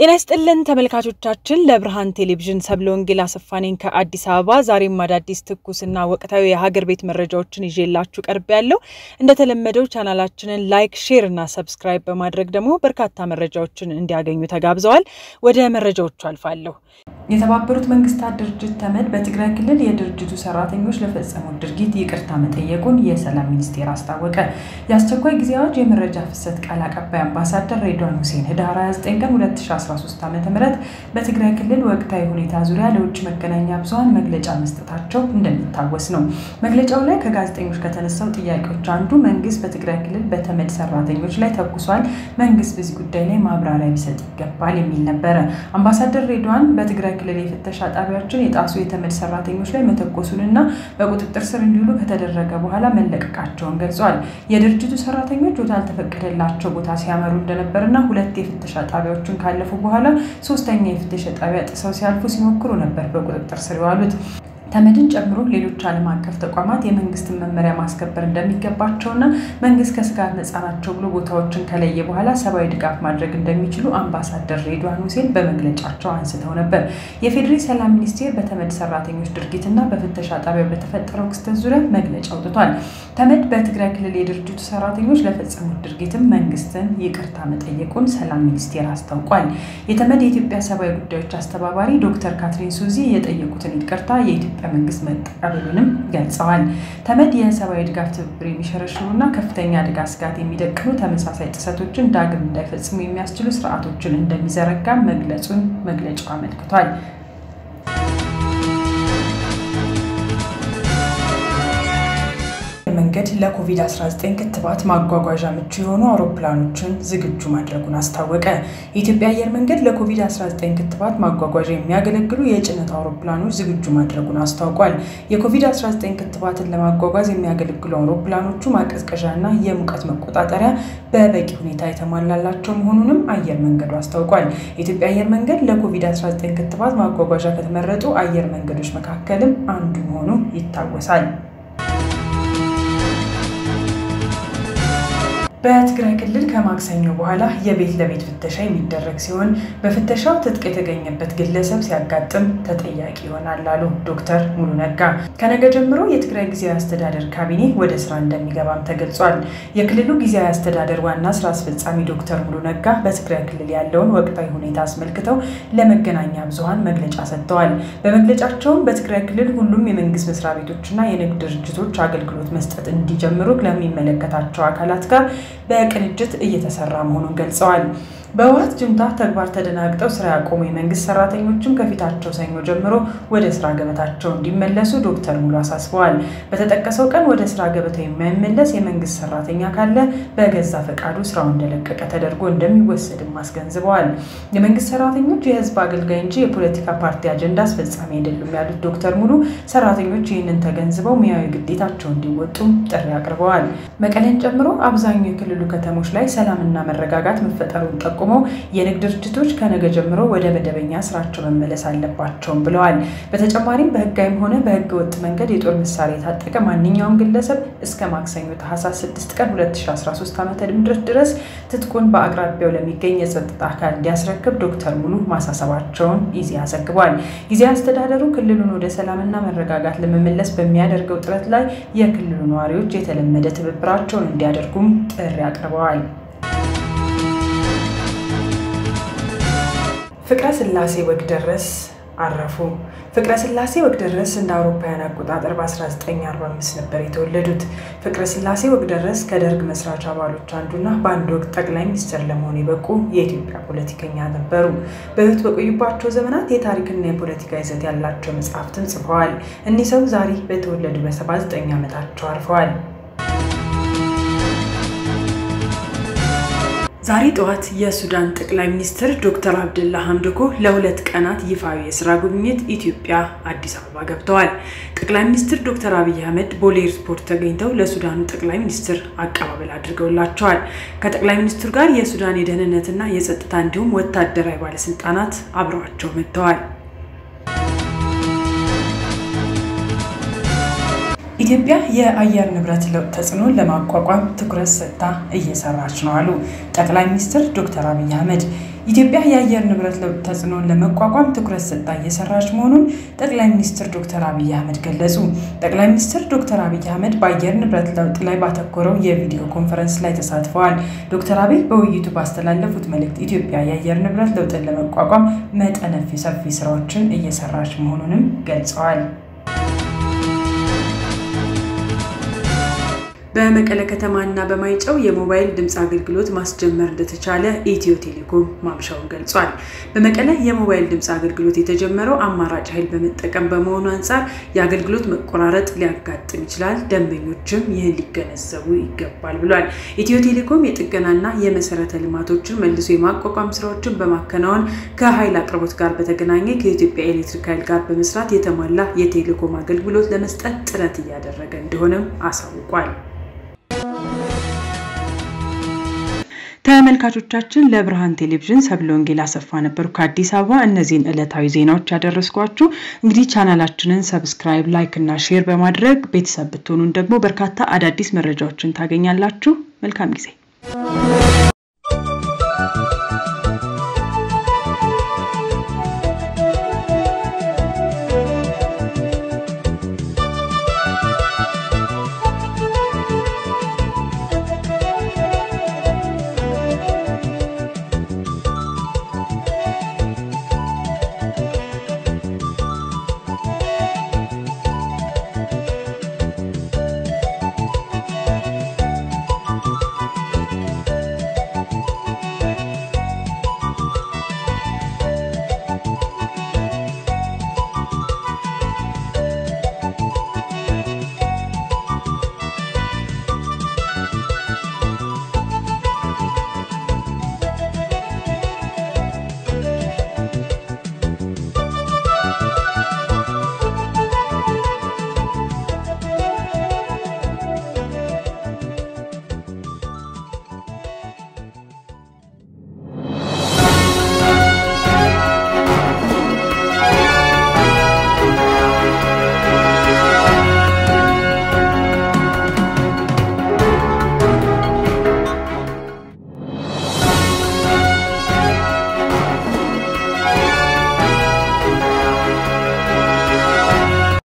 ጤና ይስጥልን ተመልካቾቻችን፣ ለብርሃን ቴሌቪዥን ሰብለ ወንጌል አሰፋ ነኝ ከአዲስ አበባ። ዛሬም አዳዲስ ትኩስና ወቅታዊ የሀገር ቤት መረጃዎችን ይዤላችሁ ቀርብ ያለው እንደተለመደው ቻናላችንን ላይክ፣ ሼር እና ሰብስክራይብ በማድረግ ደግሞ በርካታ መረጃዎችን እንዲያገኙ ተጋብዘዋል። ወደ መረጃዎቹ አልፋለሁ። የተባበሩት መንግስታት ድርጅት ተመድ በትግራይ ክልል የድርጅቱ ሰራተኞች ለፈጸሙት ድርጊት ይቅርታ መጠየቁን የሰላም ሚኒስቴር አስታወቀ። የአስቸኳይ ጊዜ አዋጅ የመረጃ ፍሰት ቃል አቀባይ አምባሳደር ሬድዋን ሁሴን ህዳር 29 ቀን 2013 ዓ ም በትግራይ ክልል ወቅታዊ ሁኔታ ዙሪያ ለውጭ መገናኛ ብዙኃን መግለጫ መስጠታቸው እንደሚታወስ ነው። መግለጫው ላይ ከጋዜጠኞች ከተነሳው ጥያቄዎች አንዱ መንግስት በትግራይ ክልል በተመድ ሰራተኞች ላይ ተኩሷል፣ መንግስት በዚህ ጉዳይ ላይ ማብራሪያ ሊሰጥ ይገባል የሚል ነበረ። አምባሳደር ሬድዋን በትግራይ ክልል የፍተሻ ጣቢያዎችን የጣሱ የተመድ ሰራተኞች ላይ መተኮሱንና በቁጥጥር ስር እንዲውሉ ከተደረገ በኋላ መለቀቃቸውን ገልጿል። የድርጅቱ ሰራተኞች ወዳልተፈቀደላቸው ቦታ ሲያመሩ እንደነበርና ሁለት የፍተሻ ጣቢያዎችን ካለፉ በኋላ ሶስተኛ የፍተሻ ጣቢያ ጥሰው ሲያልፉ ሲሞክሩ ነበር በቁጥጥር ስር የዋሉት። ተመድን ጨምሮ ሌሎች ዓለም አቀፍ ተቋማት የመንግስትን መመሪያ ማስከበር እንደሚገባቸውና መንግስት ከስጋት ነፃ ናቸው ብሎ ቦታዎችን ከለየ በኋላ ሰብአዊ ድጋፍ ማድረግ እንደሚችሉ አምባሳደር ሬድዋን ሁሴን በመግለጫቸው አንስተው ነበር። የፌዴራል ሰላም ሚኒስቴር በተመድ ሰራተኞች ድርጊትና በፍተሻ ጣቢያ በተፈጠረው ክስተት ዙሪያ መግለጫ አውጥቷል። ተመድ በትግራይ ክልል የድርጅቱ ሰራተኞች ለፈጸሙት ድርጊትም መንግስትን ይቅርታ መጠየቁን ሰላም ሚኒስቴር አስታውቋል። የተመድ የኢትዮጵያ ሰብአዊ ጉዳዮች አስተባባሪ ዶክተር ካትሪን ሱዚ የጠየቁትን ይቅርታ የኢትዮጵያ መንግስት መቀበሉንም ገልጸዋል። ተመድ የሰብአዊ ድጋፍ ትብብር የሚሸረሽሩና ከፍተኛ አደጋ ስጋት የሚደቅኑ ተመሳሳይ ጥሰቶችን ዳግም እንዳይፈጽሙ የሚያስችሉ ስርዓቶችን እንደሚዘረጋ መግለጹን መግለጫው አመልክቷል። መንገድ ለኮቪድ-19 ክትባት ማጓጓዣ ምቹ የሆኑ አውሮፕላኖችን ዝግጁ ማድረጉን አስታወቀ። የኢትዮጵያ አየር መንገድ ለኮቪድ-19 ክትባት ማጓጓዣ የሚያገለግሉ የጭነት አውሮፕላኖች ዝግጁ ማድረጉን አስታውቋል። የኮቪድ-19 ክትባትን ለማጓጓዝ የሚያገለግሉ አውሮፕላኖቹ ማቀዝቀዣና የሙቀት መቆጣጠሪያ በበቂ ሁኔታ የተሟላላቸው መሆኑንም አየር መንገዱ አስታውቋል። የኢትዮጵያ አየር መንገድ ለኮቪድ-19 ክትባት ማጓጓዣ ከተመረጡ አየር መንገዶች መካከልም አንዱ መሆኑ ይታወሳል። በትግራይ ክልል ከማክሰኞ በኋላ የቤት ለቤት ፍተሻ የሚደረግ ሲሆን በፍተሻው ትጥቅ የተገኘበት ግለሰብ ሲያጋጥም ተጠያቂ ይሆናል አሉ ዶክተር ሙሉ ነጋ። ከነገ ጀምሮ የትግራይ ጊዜያዊ አስተዳደር ካቢኔ ወደ ስራ እንደሚገባም ተገልጿል። የክልሉ ጊዜያዊ አስተዳደር ዋና ስራ አስፈጻሚ ዶክተር ሙሉ ነጋ በትግራይ ክልል ያለውን ወቅታዊ ሁኔታ አስመልክተው ለመገናኛ ብዙኃን መግለጫ ሰጥተዋል። በመግለጫቸውም በትግራይ ክልል ሁሉም የመንግስት መስሪያ ቤቶችና የንግድ ድርጅቶች አገልግሎት መስጠት እንዲጀምሩ ለሚመለከታቸው አካላት ጋር በቅንጅት እየተሰራ መሆኑን ገልጸዋል። በህወሓት ጁንታ ተግባር ተደናግጠው ስራ ያቆሙ የመንግስት ሰራተኞችም ከፊታቸው ሰኞ ጀምሮ ወደ ስራ ገበታቸው እንዲመለሱ ዶክተር ሙሉ አሳስበዋል። በተጠቀሰው ቀን ወደ ስራ ገበታው የማይመለስ የመንግስት ሰራተኛ ካለ በገዛ ፈቃዱ ስራው እንደለቀቀ ተደርጎ እንደሚወሰድም አስገንዝበዋል። የመንግስት ሰራተኞች የህዝብ አገልጋይ እንጂ የፖለቲካ ፓርቲ አጀንዳ አስፈጻሚ አይደሉም ያሉት ዶክተር ሙሉ ሰራተኞች ይህንን ተገንዝበው ሙያዊ ግዴታቸው እንዲወጡም ጥሪ አቅርበዋል። መቀሌን ጨምሮ አብዛኛው የክልሉ ከተሞች ላይ ሰላምና መረጋጋት መፈጠሩን ጠቁ ጠቁመው የንግድ ድርጅቶች ከነገ ጀምሮ ወደ መደበኛ ስራቸው መመለስ አለባቸውም ብለዋል። በተጨማሪም በህጋዊም ሆነ በህገ ወጥ መንገድ የጦር መሳሪያ የታጠቀ ማንኛውም ግለሰብ እስከ ማክሰኞ ታህሳስ 6 ቀን 2013 ዓ.ም ድረስ ትጥቁን በአቅራቢያው ለሚገኝ የጸጥታ አካል እንዲያስረክብ ዶክተር ሙሉ ማሳሰባቸውን ኢዜአ ዘግቧል። ጊዜያዊ አስተዳደሩ ክልሉን ወደ ሰላምና መረጋጋት ለመመለስ በሚያደርገው ጥረት ላይ የክልሉ ነዋሪዎች የተለመደ ትብብራቸውን እንዲያደርጉም ጥሪ አቅርበዋል። ፍቅረ ስላሴ ወግደረስ አረፉ። ፍቅረ ስላሴ ወግደረስ እንደ አውሮፓውያን አቆጣጠር በ1945 ነበር የተወለዱት። ፍቅረ ስላሴ ወግደረስ ከደርግ መስራች አባሎች አንዱና በአንድ ወቅት ጠቅላይ ሚኒስትር ለመሆን የበቁ የኢትዮጵያ ፖለቲከኛ ነበሩ። በሕይወት በቆዩባቸው ዘመናት የታሪክና የፖለቲካ ይዘት ያላቸው መጽሐፍትን ጽፈዋል። እኒህ ሰው ዛሬ በተወለዱ በ79 ዓመታቸው አርፈዋል። ዛሬ ጠዋት የሱዳን ጠቅላይ ሚኒስትር ዶክተር አብደላ ሐምዶኮ ለሁለት ቀናት ይፋዊ የስራ ጉብኝት ኢትዮጵያ አዲስ አበባ ገብተዋል። ጠቅላይ ሚኒስትር ዶክተር አብይ አህመድ ቦሌ ኤርፖርት ተገኝተው ለሱዳኑ ጠቅላይ ሚኒስትር አቀባበል አድርገውላቸዋል። ከጠቅላይ ሚኒስትሩ ጋር የሱዳን የደህንነትና የጸጥታ እንዲሁም ወታደራዊ ባለስልጣናት አብረዋቸው መጥተዋል። ኢትዮጵያ የአየር ንብረት ለውጥ ተጽዕኖን ለማቋቋም ትኩረት ሰጥታ እየሰራች ነው አሉ ጠቅላይ ሚኒስትር ዶክተር አብይ አህመድ። ኢትዮጵያ የአየር ንብረት ለውጥ ተጽዕኖን ለመቋቋም ትኩረት ሰጥታ እየሰራች መሆኑን ጠቅላይ ሚኒስትር ዶክተር አብይ አህመድ ገለጹ። ጠቅላይ ሚኒስትር ዶክተር አብይ አህመድ በአየር ንብረት ለውጥ ላይ ባተኮረው የቪዲዮ ኮንፈረንስ ላይ ተሳትፈዋል። ዶክተር አብይ በውይይቱ ባስተላለፉት መልእክት ኢትዮጵያ የአየር ንብረት ለውጥን ለመቋቋም መጠነ ሰፊ ስራዎችን እየሰራች መሆኑንም ገልጸዋል። በመቀለ ከተማና በማይጨው የሞባይል ድምፅ አገልግሎት ማስጀመር እንደተቻለ ኢትዮ ቴሌኮም ማምሻውን ገልጿል። በመቀለ የሞባይል ድምፅ አገልግሎት የተጀመረው አማራጭ ኃይል በመጠቀም በመሆኑ አንጻር የአገልግሎት መቆራረጥ ሊያጋጥም ይችላል፣ ደንበኞችም ይህን ሊገነዘቡ ይገባል ብሏል። ኢትዮ ቴሌኮም የጥገናና የመሰረተ ልማቶችን መልሶ የማቋቋም ስራዎችን በማከናወን ከኃይል አቅርቦት ጋር በተገናኘ ከኢትዮጵያ ኤሌክትሪክ ኃይል ጋር በመስራት የተሟላ የቴሌኮም አገልግሎት ለመስጠት ጥረት እያደረገ እንደሆነም አሳውቋል። ተመልካቾቻችን ለብርሃን ቴሌቪዥን ሰብለ ወንጌል አሰፋ ነበሩ ከአዲስ አበባ። እነዚህን ዕለታዊ ዜናዎች ያደረስኳችሁ። እንግዲህ ቻናላችንን ሰብስክራይብ፣ ላይክ እና ሼር በማድረግ ቤተሰብ ብትሆኑን ደግሞ በርካታ አዳዲስ መረጃዎችን ታገኛላችሁ። መልካም ጊዜ